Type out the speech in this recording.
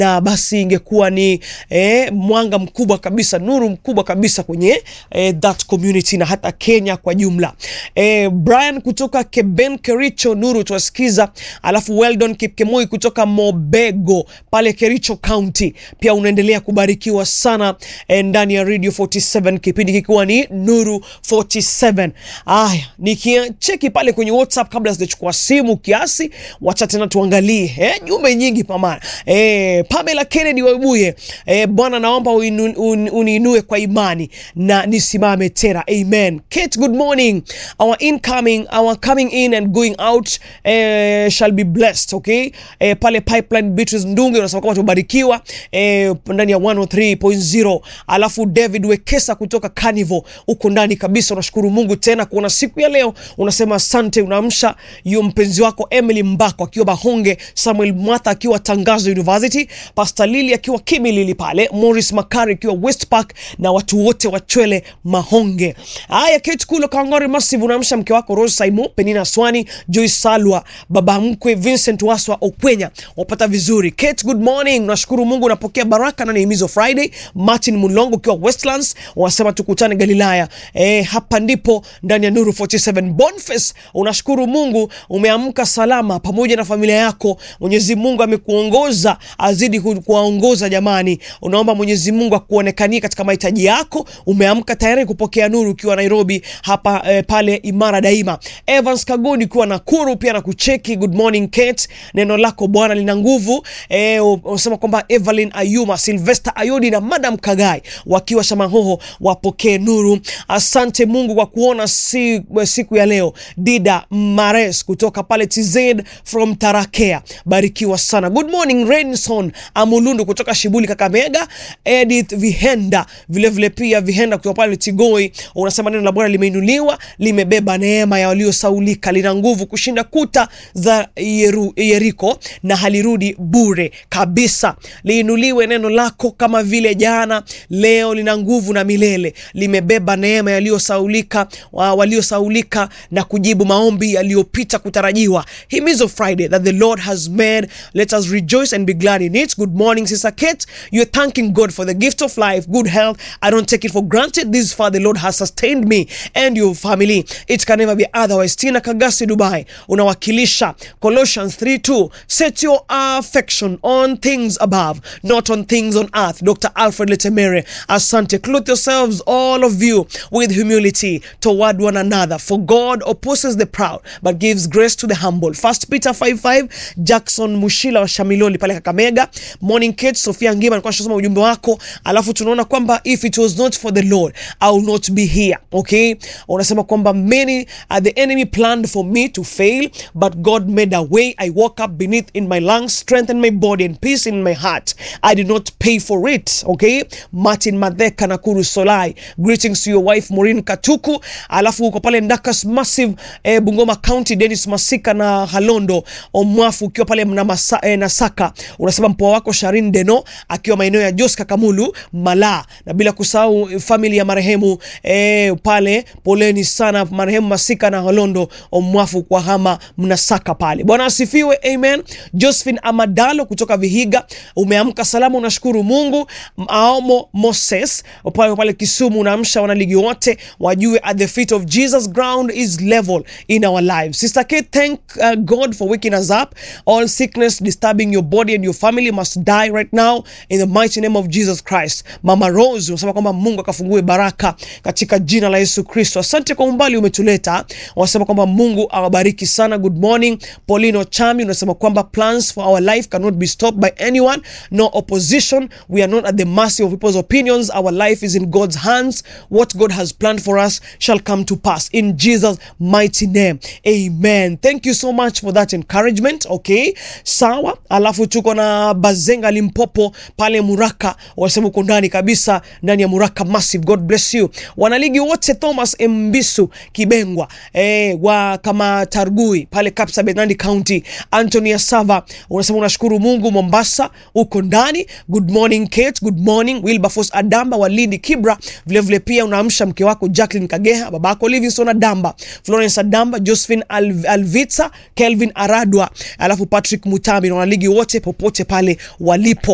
na basi ingekuwa ni eh, mwanga mkubwa kabisa, nuru mkubwa kabisa kwenye eh, that community na hata Kenya kwa jumla. Eh, Brian kutoka Keben Kericho, nuru tuwasikiza, alafu Weldon Kipkemoi kutoka Mobego pale Kericho County, pia unaendelea kubarikiwa sana eh, ndani ya Radio 47 kipindi kikiwa ni Nuru 47. Aya, nikicheki pale kwenye WhatsApp kabla sijachukua simu kiasi, wacha tena tuangalie eh, jumbe nyingi pamana. Eh, Pamela Kennedy Wabuye, eh, Bwana naomba uinu- un- uniinue kwa imani na nisimame tena. Amen. Kate, good morning. Our incoming, our coming in and going out eh, shall be blessed, okay? Eh, pale Pipeline Beatrice Ndunge unasema kama tubarikiwa eh, ndani ya 103.0. Alafu David Wekesa kutoka Carnival uko ndani kabisa, unashukuru Mungu tena kuona siku ya leo, unasema asante, unaamsha hiyo mpenzi wako Emily Mbako akiwa Bahonge, Samuel Mwatha akiwa Tangazo University, Pastor Lili akiwa Kimilili pale, Morris Makari akiwa West Park na watu wote wa Chwele Mahonge. Haya, Kate Kulo Kangori Massive, unaamsha mke wako Rose Saimo, Penina Swani, Joyce Salwa, baba mkwe Vincent Waswa Okwenya, wapata vizuri. Kate, good morning, nashukuru Mungu unapokea baraka na nihimizo Friday. Martin Mulongo ukiwa Westlands wanasema tukutane Galilaya. Eh, hapa ndipo ndani ya Nuru 47 Boniface, unashukuru Mungu umeamka salama pamoja na familia yako. Mwenyezi Mungu amekuongoza, azidi ku- kuwaongoza jamani. Unaomba Mwenyezi Mungu akuonekanie katika mahitaji yako. Umeamka tayari kupokea nuru ukiwa Nairobi hapa eh, pale Imara Daima. Evans Kagoni ukiwa Nakuru pia na kucheki. Good morning Kate, neno lako Bwana lina nguvu. Eh, unasema kwamba Evelyn Ayuma, Sylvester Ayodi na Madam Kagai wakiwa Shamahoho wapokee nuru. Asante Mungu kwa kuona si, siku ya leo. Dida Mares kutoka pale TZ from Tarakea, barikiwa sana. Good morning Renson Amulundu kutoka Shibuli Kakamega. Edith Vihenda vilevile pia Vihenda kutoka pale Tigoi, unasema neno la Bwana limeinuliwa, limebeba neema ya waliosaulika, lina nguvu kushinda kuta za Yeru, Yeriko na halirudi bure kabisa. Liinuliwe neno lako kama vile jana, leo lina nguvu na milele, limebeba neema yaliyosaulika wa- waliosaulika na kujibu maombi yaliyopita kutarajiwa. Himizo Friday that the Lord has made, let us rejoice and be glad in it. Good morning Sister Kate, you're thanking God for the gift of life, good health. I don't take it for granted. This far the Lord has sustained me and your family. It can never be otherwise. Tina Kagasi Dubai, unawakilisha Colossians 3:2. Set your affection on things above, not on things on earth. Dr. Alfred Letemere, asante. Clothe yourselves, all of you, with humility toward one another. For God opposes the proud, but gives grace to the humble. First Peter 5:5. Jackson Mushila wa Shamiloli pale Kakamega. Morning Kate, Sofia Ngima alikuwa anasoma ujumbe wako, alafu tunaona kwamba if it was not for the Lord I will not be here. Okay, unasema kwamba many uh, the enemy planned for me to fail but God made a way. I woke up beneath in my lungs, strengthened my body and peace in my heart. I did not pay for it. Okay, Martin Madheka Nakuru Solai, greetings to your wife Maureen Katuku, alafu uko pale Ndakas Massive eh, Bungoma County, Dennis Masika na Halondo Omwafu ukiwa pale mna masa, eh, Nasaka, unasema mpoa wako Sharin Deno akiwa maeneo ya Jos Kakamulu Mala, na bila kusahau eh, family ya marehemu eh, pale, poleni sana marehemu Masika na Halondo Omwafu kwa hama mnasaka pale. Bwana asifiwe, amen. Josephine Amadalo kutoka Vihiga, umeamka salama, unashukuru Mungu. Aomo Moses pale pale Kisumu, unaamsha wanaligi wote wajue at the feet of Jesus ground is level in our lives. Sister Kate, thank uh, God for waking us up. All sickness disturbing your body and your family must die right now in the mighty name of Jesus Christ. Mama Rose unasema kwamba Mungu akafungue baraka katika jina la Yesu Kristo. Asante kwa umbali umetuleta. Wanasema kwamba Mungu awabariki sana. Good morning. Paulino Chami unasema kwamba plans for our life cannot be stopped by anyone, no opposition. We are not at the mercy of people's opinions. Our life is in God's hands. What God has planned for us shall come to pass in Jesus mighty name. Amen. Thank you so much for that encouragement. Okay. Sawa. Alafu tuko na Bazenga Limpopo pale Muraka. Wanasema uko ndani kabisa ndani ya Muraka Massive. God bless you. Wanaligi wote Thomas Mbisu Kibengwa eh, wa kama Targui pale Kapsabet Nandi County. Anthony Asava unasema unashukuru Mungu Mombasa uko ndani. Good morning Kate, good morning Wilberforce Adamba wa Lindi Kibra. Vile vile pia unaamsha mke wako Jacqueline Kageha, babako Livingston Adamba, Florence Adamba, Josephine Al Alvitsa, Kelvin Aradwa, alafu Patrick Mutambi na wanaligi wote popote pale walipo.